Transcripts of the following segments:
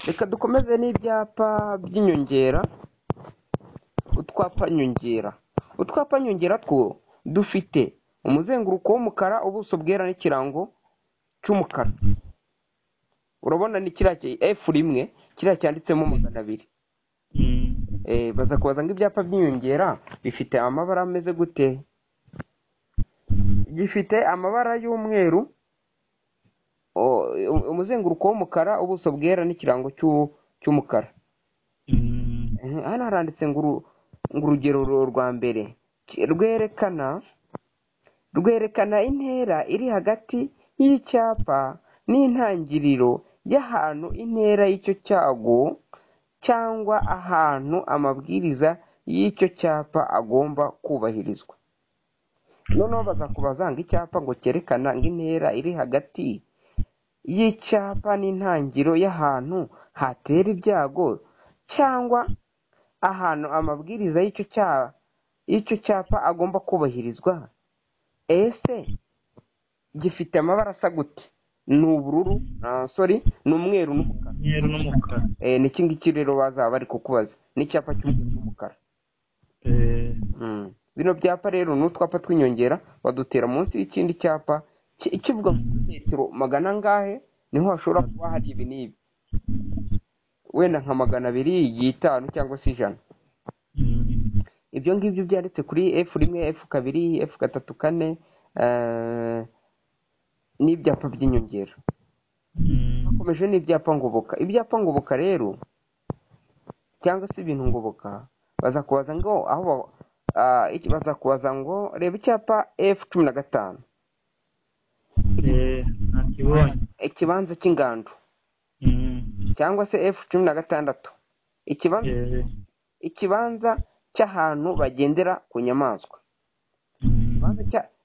Reka dukomeze n'ibyapa by'inyongera, utwapa nyongera. Utwapa nyongera two dufite umuzenguruko w'umukara, ubuso bwera n'ikirango cy'umukara. Urabona ni kiriya efu rimwe kiriya cyanditsemo magana abiri. Baza kubaza ngo ibyapa by'inyongera bifite amabara ameze gute? Gifite amabara y'umweru, umuzenguruko w'umukara, ubuso bwera n'ikirango cy'umukara. Hano haranditse ngo urugero rwa mbere rwerekana rwerekana intera iri hagati y'icyapa n'intangiriro y'ahantu intera y'icyo cyago cyangwa ahantu amabwiriza y'icyo cyapa agomba kubahirizwa. Noneho bazakubaza ngo icyapa ngo cyerekana ngo intera iri hagati y'icyapa n'intangiriro y'ahantu hatera ibyago cyangwa ahantu amabwiriza y'icyo cyapa agomba kubahirizwa. Ese gifite amabara asa gute? Ni ubururu sori ni umweru n'umukara. N'iki ngiki rero bazaba bari kukubaza ni icyapa cy'umweru n'umukara. Bino byapa rero ni utwapa tw'inyongera badutera munsi y'ikindi cyapa kivuga muri metero magana angahe niho hashobora kuba hari ibi n'ibi. Wenda nka magana abiri, itanu cyangwa se ijana. Ibyo ngibyo byanditse kuri efu rimwe, efu kabiri, efu gatatu kane n'ibyapa by'inyongera. Hakomeje n'ibyapa ngoboka. Ibyapa ngoboka rero cyangwa se ibintu ngoboka bazakubaza ngo aho bazakubaza ngo reba icyapa efu cumi na gatanu. Ikibanza cy'ingando cyangwa se efu cumi na gatandatu. Ikibanza cy'ahantu bagendera ku nyamaswa.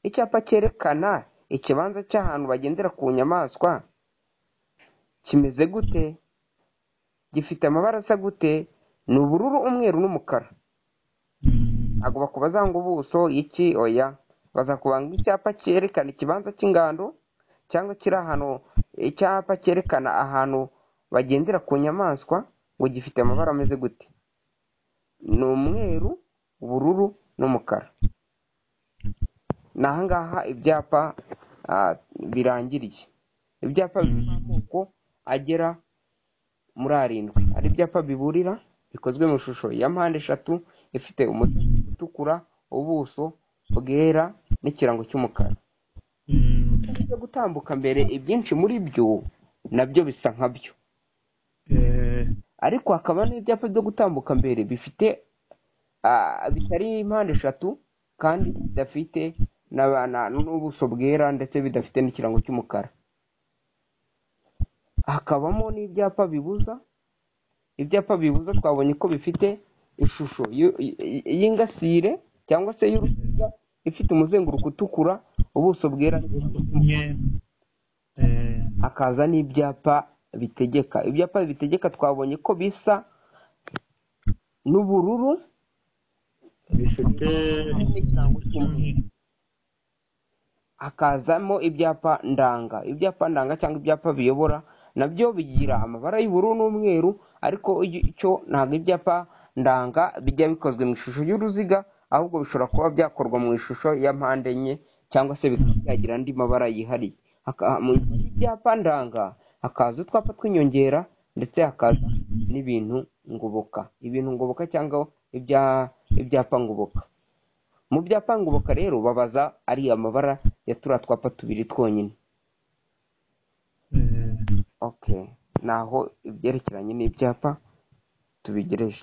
Icyapa cyerekana ikibanza cy'ahantu bagendera ku nyamaswa kimeze gute? Gifite amabara asa gute? Ni ubururu, umweru n'umukara. Ntabwo bakubaza ngo ubuso iki oya. Bazakubaza ngo icyapa cyerekana ikibanza cy'ingando cyangwa kiri ahantu icyapa cyerekana ahantu bagendera ku nyamaswa ngo gifite amabara ameze gute? Ni umweru, ubururu n'umukara. Ni aha ngaha ibyapa birangiriye. Ibyapa bifite amoko agera muri arindwi. Hari ibyapa biburira bikozwe mu ishusho ya mpande eshatu ifite umuzenguruko utukura, ubuso bwera n'ikirango cy'umukara. Byo gutambuka mbere ibyinshi muri byo nabyo bisa nkabyo. Ariko hakaba n'ibyapa byo gutambuka mbere bifite bitari impande eshatu kandi bidafite n'ubuso bwera ndetse bidafite n'ikirango cy'umukara. Hakabamo n'ibyapa bibuza. Ibyapa bibuza twabonye ko bifite ishusho y'ingasire cyangwa se y'uruziga ifite umuzenguruko utukura, ubuso bwera. Hakaza n'ibyapa bitegeka. Ibyapa bitegeka twabonye ko bisa n'ubururu bifite n'ikirango cy'umweru. Hakazamo ibyapa ndanga. Ibyapa ndanga cyangwa ibyapa biyobora nabyo bigira amabara y'ubururu n'umweru ariko cyo ntabwo ibyapa ndanga bijya bikozwe mu ishusho y'uruziga ahubwo bishobora kuba byakorwa mu ishusho ya mpande enye cyangwa se bikaba byagira andi mabara yihariye. Mu byapa ndanga hakaza utwapa tw'inyongera ndetse hakaza n'ibintu ngoboka. Ibintu ngoboka cyangwa ibyapa ngoboka. Mu byapa ngoboka rero babaza ari amabara ya turiya twapa tubiri twonyine. Ni aho ibyerekeranye n'ibyapa tubigereje.